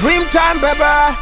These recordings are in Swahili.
Dream time baby.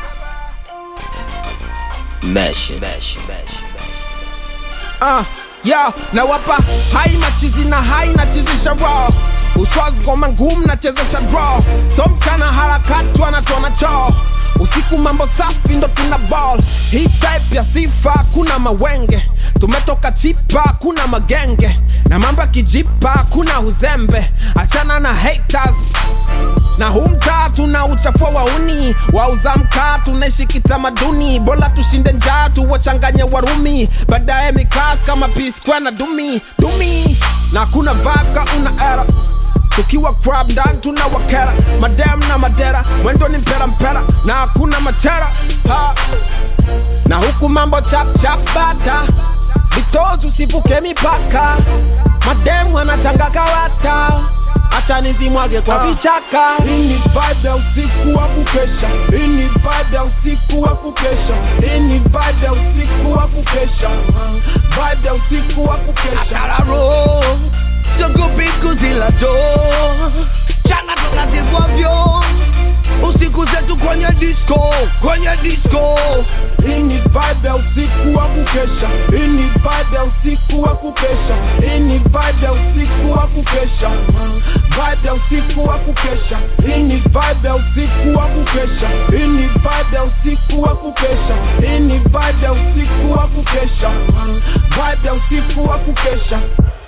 Mesh, mesh, mesh. Uh, yo, nawapa hai na chizi na hai na chizisha raw uswazi ngoma ngumu nachezesha draw so mchana harakati wanatona choo usiku mambo safi ndo tuna ball hii type ya sifa kuna mawenge tumetoka chipa kuna magenge na mambo ya kijipa kuna uzembe achana na haters na huu mtaa tuna uchafua wauni wauza mkaa tunaishi kitamaduni bora tushinde njaa tuwachanganye warumi baadaye mikas kama pisqua na dumi dumi na kuna vaka una era tukiwa crab ndani tuna wakera madam na madera mwendo ni mpera mpera na hakuna machera ha. na huku mambo chap chap bata vitozi usivuke mipaka madem wanachanga kawata acha nizimwage kwa vichaka Hii ni vibe ya usiku wa kukesha. Hii ni vibe ya usiku wa kukesha. Hii ni vibe ya usiku wa kukesha. Vibe ya usiku wa kukesha. Tararo siogopi kuzila do chana tunazivwavyo usiku zetu kwenye disco kwenye disco Hii ni vibe ya usiku wa kukesha. Hii ni vibe ya usiku wa kukesha. Hii ni vibe ya usiku wa kukesha. Vibe ya usiku wa kukesha. Hii ni vibe ya usiku wa kukesha. Hii ni vibe ya usiku wa kukesha. Hii ni vibe ya usiku wa kukesha. Vibe ya usiku wa kukesha.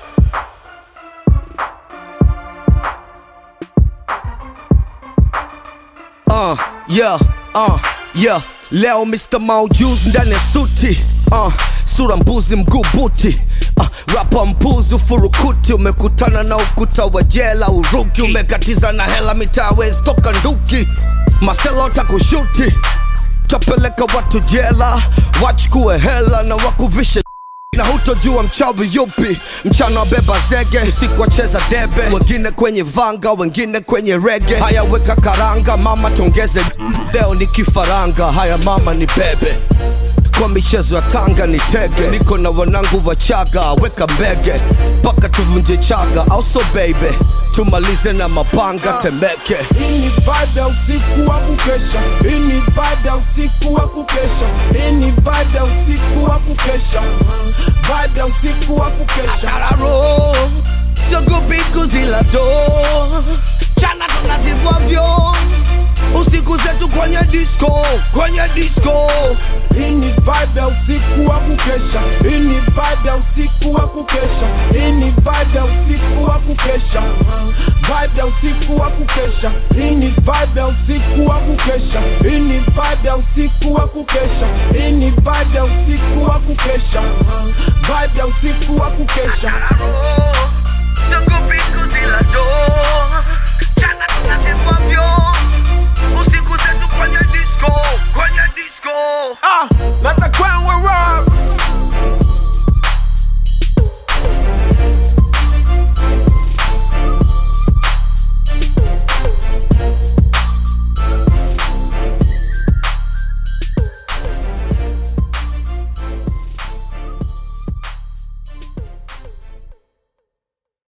uh, yeah, uh, yeah. leo mr maujuz ndani ya suti uh, sura mbuzi mguu buti uh, rapa mpuzi ufurukuti umekutana na ukuta wa jela uruki umekatiza na hela mitawezi toka nduki maselo takushuti tapeleka watu jela wachukue hela na wakuvishe na hutojua mchawi yupi mchana wabeba zege usiku wacheza debe wengine kwenye vanga wengine kwenye rege haya weka karanga mama tongeze leo ni kifaranga haya mama ni bebe kwa michezo ya tanga ni tege niko na wanangu wachaga weka mbege mpaka tuvunje chaga also baby tumalize na mapanga temeke Hii ni vibe ya usiku wa kukesha. Hii ni vibe ya usiku wa kukesha. Hii ni vibe ya usiku wa kukesha. Vibe ya usiku wa kukesha. tararo siogopi kuzila do chana tunazivwavyo usiku zetu kwenye disco kwenye disco Hii ni vibe ya usiku wa kukesha. Hii ni vibe ya usiku wa kukesha. Hii ni vibe ya usiku wa kukesha. Vibe ya usiku wa kukesha. Hii ni vibe ya usiku wa kukesha. Hii ni vibe ya usiku wa kukesha. Hii ni vibe ya usiku wa kukesha. Vibe ya usiku wa kukesha. Tararo